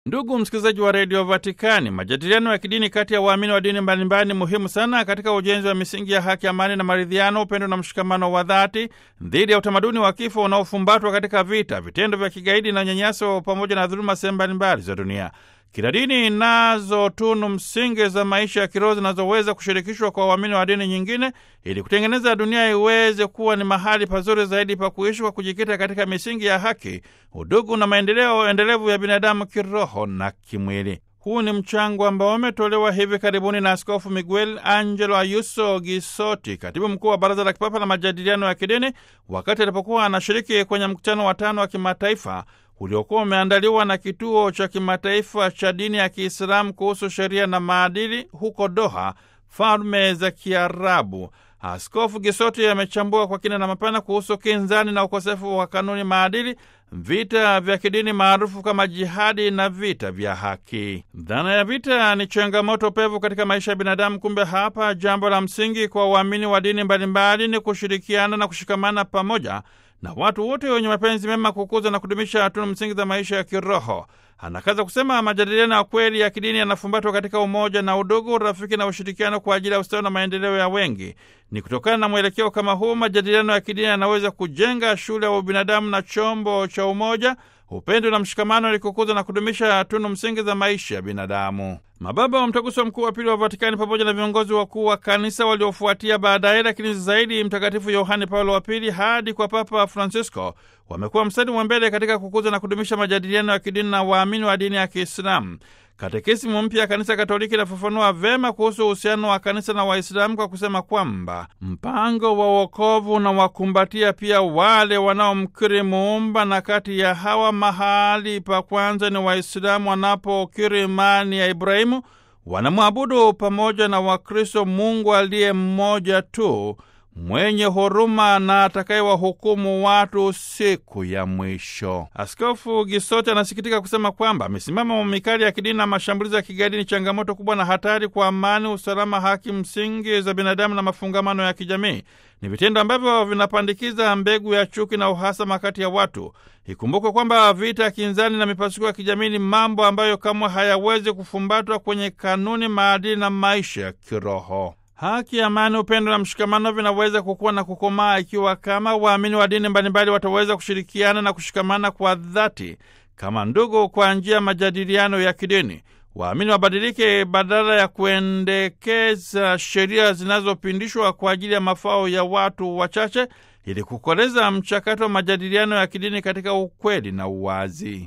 Ndugu msikilizaji wa redio Vatikani, majadiliano ya kidini kati ya waamini wa dini mbalimbali ni muhimu sana katika ujenzi wa misingi ya haki, amani na maridhiano, upendo na mshikamano wa dhati dhidi ya utamaduni wa kifo unaofumbatwa katika vita, vitendo vya kigaidi na unyanyaso, pamoja na dhuluma sehemu mbalimbali za dunia. Kila dini inazo tunu msingi za maisha ya kiroho zinazoweza kushirikishwa kwa waamini wa dini nyingine ili kutengeneza dunia iweze kuwa ni mahali pazuri zaidi pa kuishi kwa kujikita katika misingi ya haki, udugu na maendeleo endelevu ya binadamu kiroho na kimwili. Huu ni mchango ambao umetolewa hivi karibuni na Askofu Miguel Angelo Ayuso Gisoti, katibu mkuu wa Baraza la Kipapa la Majadiliano ya Kidini, wakati alipokuwa anashiriki kwenye mkutano wa tano wa kimataifa uliokuwa umeandaliwa na Kituo cha Kimataifa cha Dini ya Kiislamu kuhusu sheria na maadili huko Doha, Falme za Kiarabu. Askofu Gisoti amechambua kwa kina na mapana kuhusu kinzani na ukosefu wa kanuni maadili, vita vya kidini maarufu kama jihadi na vita vya haki. Dhana ya vita ni changamoto pevu katika maisha ya binadamu. Kumbe hapa jambo la msingi kwa waamini wa dini mbalimbali ni kushirikiana na kushikamana pamoja na watu wote wenye mapenzi mema kukuza na kudumisha tunu msingi za maisha ya kiroho. Anakaza kusema majadiliano ya kweli ya kidini yanafumbatwa katika umoja na udugu, urafiki na ushirikiano kwa ajili ya ustawi na maendeleo ya wengi. Ni kutokana na mwelekeo kama huu, majadiliano ya kidini yanaweza kujenga shule ya ubinadamu na chombo cha umoja, upendo na mshikamano, ili kukuza na kudumisha tunu msingi za maisha ya binadamu. Mababa wa Mtaguso Mkuu wa Pili wa Vatikani pamoja na viongozi wakuu wa kanisa waliofuatia baadaye, lakini zaidi Mtakatifu Yohane Paulo wa Pili hadi kwa Papa Francisco wamekuwa mstari wa mbele katika kukuza na kudumisha majadiliano ya kidini na waamini wa dini ya Kiislamu. Katekisimu mpya ya Kanisa Katoliki inafafanua vema kuhusu uhusiano wa kanisa na Waislamu kwa kusema kwamba mpango wa wokovu unawakumbatia pia wale wanaomkiri Muumba, na kati ya hawa mahali pa kwanza ni Waislamu wanapokiri imani ya Ibrahimu, wanamwabudu pamoja na Wakristo Mungu aliye mmoja tu mwenye huruma na atakayewahukumu watu siku ya mwisho. Askofu Gisoti anasikitika kusema kwamba misimamo mikali ya kidini na mashambulizi ya kigaidi ni changamoto kubwa na hatari kwa amani, usalama, haki msingi za binadamu na mafungamano ya kijamii. Ni vitendo ambavyo vinapandikiza mbegu ya chuki na uhasama kati ya watu. Ikumbukwe kwamba vita, kinzani na mipasuko ya kijamii ni mambo ambayo kamwe hayawezi kufumbatwa kwenye kanuni, maadili na maisha ya kiroho. Haki, amani, upendo na mshikamano vinaweza kukua na kukomaa ikiwa kama waamini wa dini mbalimbali wataweza kushirikiana na kushikamana kwa dhati kama ndugu kwa njia ya majadiliano ya kidini. Waamini wabadilike badala ya kuendekeza sheria zinazopindishwa kwa ajili ya mafao ya watu wachache, ili kukoleza mchakato wa majadiliano ya kidini katika ukweli na uwazi.